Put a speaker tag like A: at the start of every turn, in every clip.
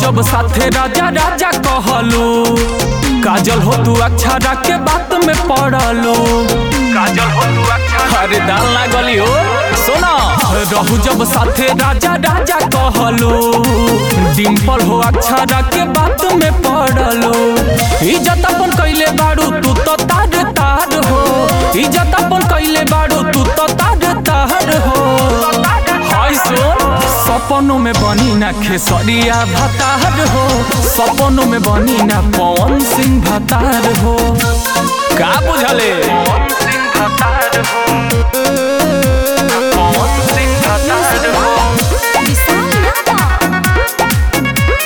A: जब साथे राजा राजा कहलू काजल हो तू अक्षरा के बात में पड़लू काजल हो तू अक्षरा अरे दाल ना गली हो सुना रहू जब साथे राजा राजा कहलू डिम्पल हो अक्षरा के बात में पड़लू इज्जत अपन कैले बाड़ू तू तो तार तार हो इज्जत अपन कैले बाड़ू तू तो तार तार हो हाय सुन सपनों में बनी ना खेसरिया भतार हो सपनों में बनी ना पवन सिंह भतार हो का बुझले
B: विशाल यादव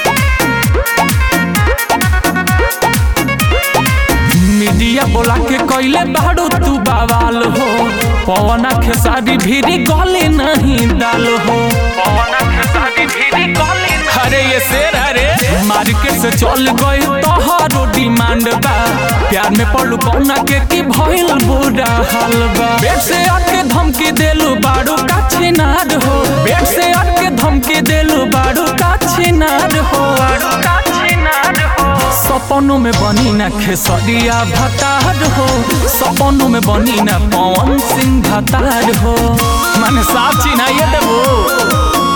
A: मीडिया बोला के कैले बाड़ू तू बवाल हो पवना खेसारी भीरी गले नहीं डाल हो पवना खेसारी भीरी गले अरे ये शेर अरे मार्केट से चल गई तोहरो डिमांड बा प्यार में पड़लू कौना के की भइल बुरा हाल बा बेट से आके धमकी देलू बाड़ू का छिनार हो बेट से आके धमकी देलू बाड़ू का छिनार हो का छिनार हो सपनों में बनी ना खेसरिया भतार हो सपनों में बनी ना पवन सिंह भतार हो मन साफ चिन्हाइए देबो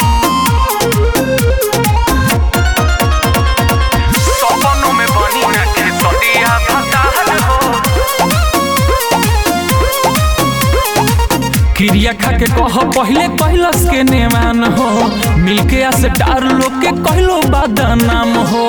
A: सपनों में बनी ना खेसरिया भतार हो क्रिया खा के कह पहले कैलस के नेमान हो मिलके से डार लोग के कहलो बदनाम हो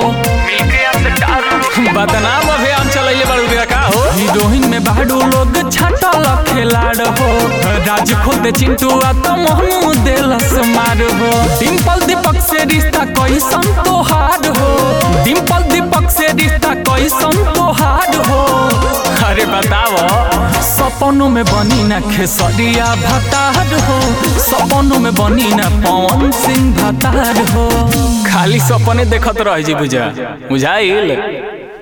A: बदनाम अभियान चलैले बड़ू दिया का हो हीरोइन में बाडू लोग छाटल खिलाड़ हो राज खोद चिंटू आ तो मोहनु देलस मार हो डिम्पल दीपक से रिश्ता कैसन तोहार हो डिम्पल दीपक से रिश्ता कैसन तोहार हो अरे बताओ सपनों में बनी ना खेसरिया भतार हो सपनों में बनी ना पवन सिंह भतार हो खाली सपने देखत रह जी बुझा बुझाइल